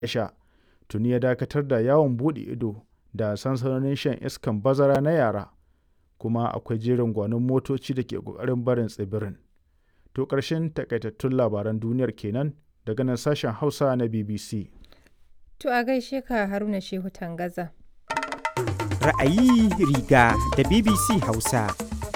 sha tuni ya dakatar da yawon buɗe ido da sansanonin shan iskan bazara na yara kuma akwai jerin gwanon motoci da ke ƙoƙarin barin tsibirin. To ƙarshen takaitattun labaran duniyar kenan daga nan sashen Hausa na BBC. To a gaishe ka Haruna Shehu Tangaza. Ra'ayi riga da BBC Hausa.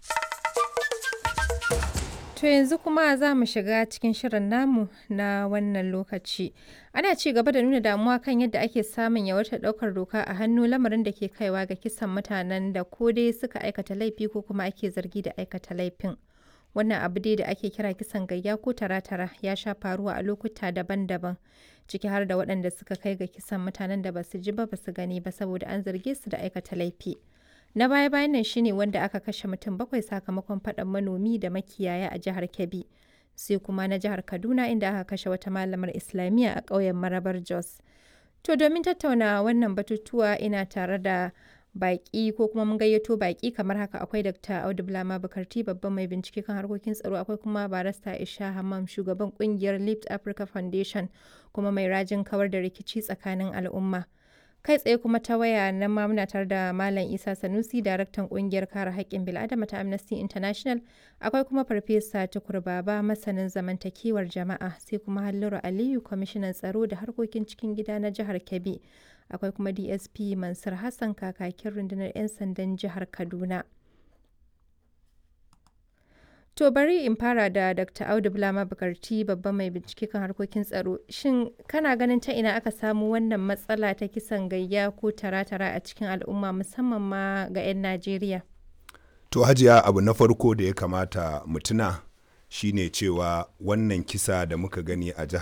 To yanzu kuma za mu shiga cikin shirin namu na wannan lokaci. Ana ci gaba da nuna damuwa kan yadda ake samun yawaitar ɗaukar doka a hannu lamarin da ke kaiwa ga kisan mutanen da ko dai suka aikata laifi ko kuma ake zargi da aikata laifin. Wannan abu dai da ake kira kisan gayya ko tara-tara ya sha faruwa a lokuta daban-daban ciki har da waɗanda suka kai ga kisan mutanen da basu ji ba basu gani ba saboda an zarge su da aikata laifi. Na baya-bayan nan shine wanda aka kashe mutum bakwai sakamakon faɗan manomi da makiyaya a jihar Kebbi. Sai kuma na jihar Kaduna inda aka kashe wata malamar Islamiyya a ƙauyen Marabar Jos. To domin tattauna wannan batutuwa ina tare da baƙi ko kuma mun gayyato baƙi kamar haka akwai Dr. Audu Bulama Bukarti babban mai bincike kan harkokin tsaro akwai kuma barista Isha Hammam shugaban kungiyar Lift Africa Foundation kuma mai rajin kawar da rikici tsakanin al'umma. kai tsaye kuma ta waya nan ma muna tare da Malam Isa Sanusi daraktan kungiyar kare haƙƙin bil'adama ta Amnesty International akwai kuma Farfesa Tukur Baba masanin zamantakewar jama'a sai kuma Halliru Aliyu kwamishinan tsaro da harkokin cikin gida na jihar Kebbi akwai kuma DSP Mansur Hassan kakakin rundunar 'yan sandan jihar Kaduna. To bari in fara da Dr. Audu Bulama Bukarti babban mai bincike kan harkokin tsaro. Shin kana ganin ta ina aka samu wannan matsala ta kisan gayya ko tara-tara a cikin al'umma musamman ma ga 'yan Najeriya? To hajiya abu na farko da ya kamata mutuna shine cewa wannan kisa da muka gani a jihar